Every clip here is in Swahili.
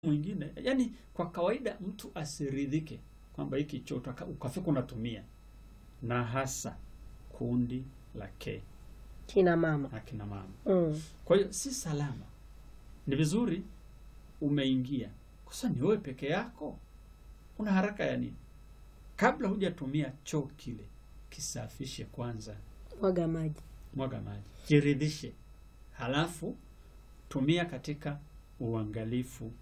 mwingine, yani kwa kawaida mtu asiridhike kwamba hiki choo utaka- ukafika unatumia, na hasa kundi la K kina mama akina mama. mm. Kwa hiyo si salama. Ni vizuri umeingia, kwa sababu ni wewe peke yako, una haraka ya nini? Kabla hujatumia choo kile, kisafishe kwanza, mwaga maji mwaga maji, jiridhishe, halafu tumia katika uangalifu.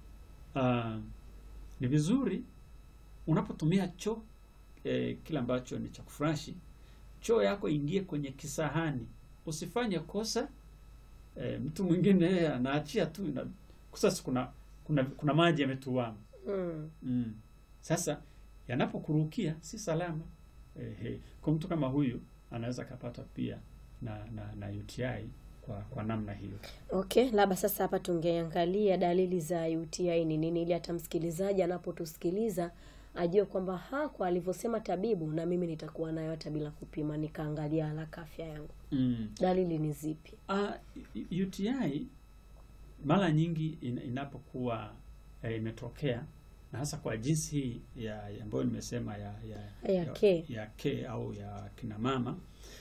Ah, ni vizuri unapotumia choo eh, kile ambacho ni cha kufurashi, choo yako ingie kwenye kisahani, usifanye kosa eh, mtu mwingine yeye anaachia tu na sasa kuna kuna, kuna maji yametuama mm. mm. Sasa yanapokurukia si salama eh, kwa mtu kama huyu anaweza akapata pia na, na, na UTI kwa, kwa namna hiyo. Okay, labda sasa hapa tungeangalia dalili za UTI ni nini, ili hata msikilizaji anapotusikiliza ajue kwamba ha, kwa alivyosema tabibu, na mimi nitakuwa nayo hata bila kupima, nikaangalia haraka afya yangu. mm. Dalili ni zipi? Uh, UTI mara nyingi in, inapokuwa eh, imetokea na hasa kwa jinsi hii ya ya ambayo nimesema ya ya, Ya K. ya K au ya kina mama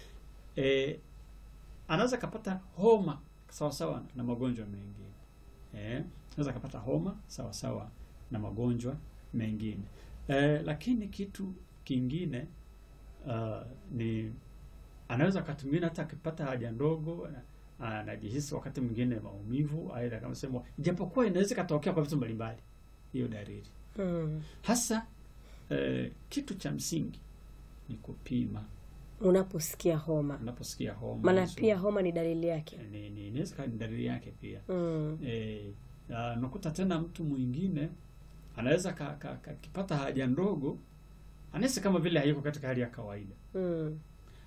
eh, anaweza kapata homa sawa sawa na magonjwa mengine eh, anaweza kapata homa sawa sawa na magonjwa mengine eh, lakini kitu kingine uh, ni anaweza wakati mwingine hata akipata haja ndogo ana- anajihisi wakati mwingine maumivu, aidha kama sema, ijapokuwa inaweza ikatokea kwa vitu mbalimbali, hiyo dalili mm. hasa. Eh, kitu cha msingi ni kupima Unaposikia homa, unaposikia homa maana hizo, pia homa ni dalili yake. ni ni- inaweza kuwa ni dalili yake pia. mm. Eh, na unakuta tena mtu mwingine anaweza ka, ka, ka, kipata haja ndogo anahisi kama vile hayuko katika hali ya kawaida. Mm.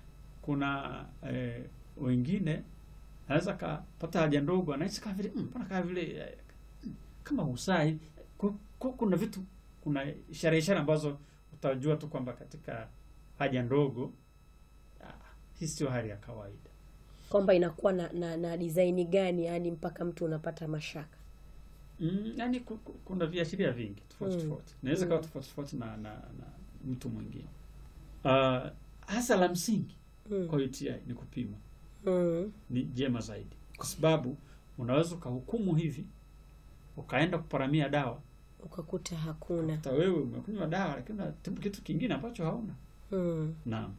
kuna eh, wengine anaweza kapata haja ndogo anahisi kama vile "Mm, mbona kama vile eh, mm, kama usai Ku- ku- kuna vitu kuna ishara ishara ambazo utajua tu kwamba katika haja ndogo ah, hii sio hali ya kawaida Kwamba inakuwa na, na, na design gani, yani mpaka mtu unapata mashaka. mm, yani ku- ku- kuna viashiria vingi tofauti Mm. tofauti inaweza kawa Mm. tofauti tofauti na, na, na mtu mwingine uh, hasa la msingi mm. kwa UTI ni kupima mm. ni jema zaidi, kwa sababu unaweza ukahukumu hivi ukaenda kuparamia dawa, Ukakuta hakuna. hata wewe umekunywa dawa, lakini unatibu kitu kingine ambacho hauna. mm. Naam.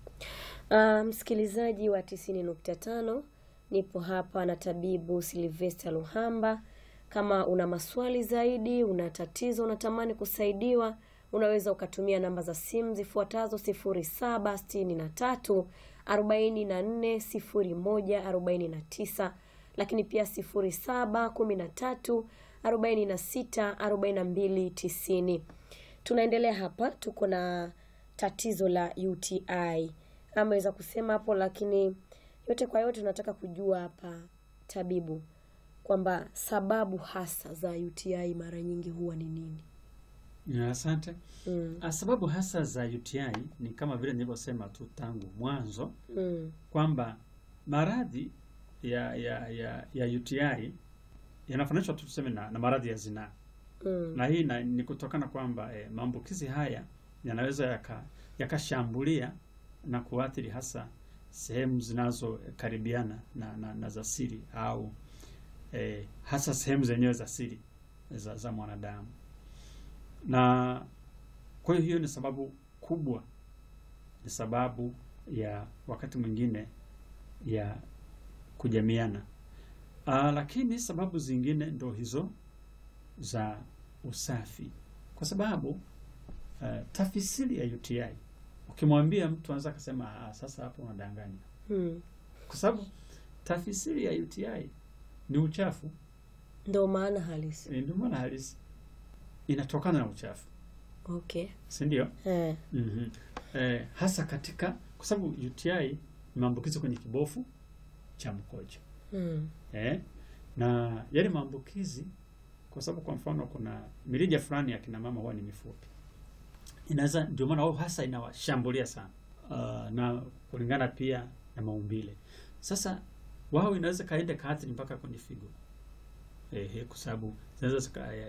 Uh, msikilizaji wa tisini nukta tano nipo hapa na tabibu Silvester Luhamba. Kama una maswali zaidi, una tatizo, unatamani kusaidiwa, unaweza ukatumia namba za simu zifuatazo: sifuri saba sitini na tatu arobaini na nne sifuri moja arobaini na tisa lakini pia sifuri saba kumi na tatu arobaini na sita arobaini na mbili tisini. Tunaendelea hapa, tuko na tatizo la UTI ameweza kusema hapo, lakini yote kwa yote tunataka kujua hapa tabibu, kwamba sababu hasa za UTI mara nyingi huwa ni nini? Ya, Asante. mm. Ah, Sababu hasa za UTI ni kama vile nilivyosema tu tangu mwanzo Mm. kwamba maradhi ya ya ya, ya UTI yanafananishwa tu tuseme na, na maradhi ya zinaa Mm. na hii na, ni kutokana kwamba eh, maambukizi haya yanaweza yaka- yakashambulia na kuathiri hasa sehemu zinazokaribiana na, na, na za siri au eh, hasa sehemu zenyewe za siri za, za mwanadamu, na kwa hiyo hiyo ni sababu kubwa, ni sababu ya wakati mwingine ya kujamiana. Aa, lakini sababu zingine ndo hizo za usafi, kwa sababu uh, tafsiri ya UTI ukimwambia mtu anaweza akasema ah, sasa hapo unadanganya, Mm. kwa sababu tafsiri ya UTI ni uchafu, Ndo maana halisi. eh, ndio maana halisi inatokana na uchafu, Okay. si ndio? Eh. mm Eh, hasa katika kwa sababu UTI ni maambukizi kwenye kibofu cha mkojo Mm. eh, na yale maambukizi, kwa sababu kwa mfano kuna mirija fulani ya kina mama huwa ni mifupi, inaweza ndio maana wao hasa inawashambulia sana uh, na kulingana pia na maumbile. Sasa wao inaweza kaenda kaathiri mpaka kwenye figo ehe, kwa sababu zinaweza zika-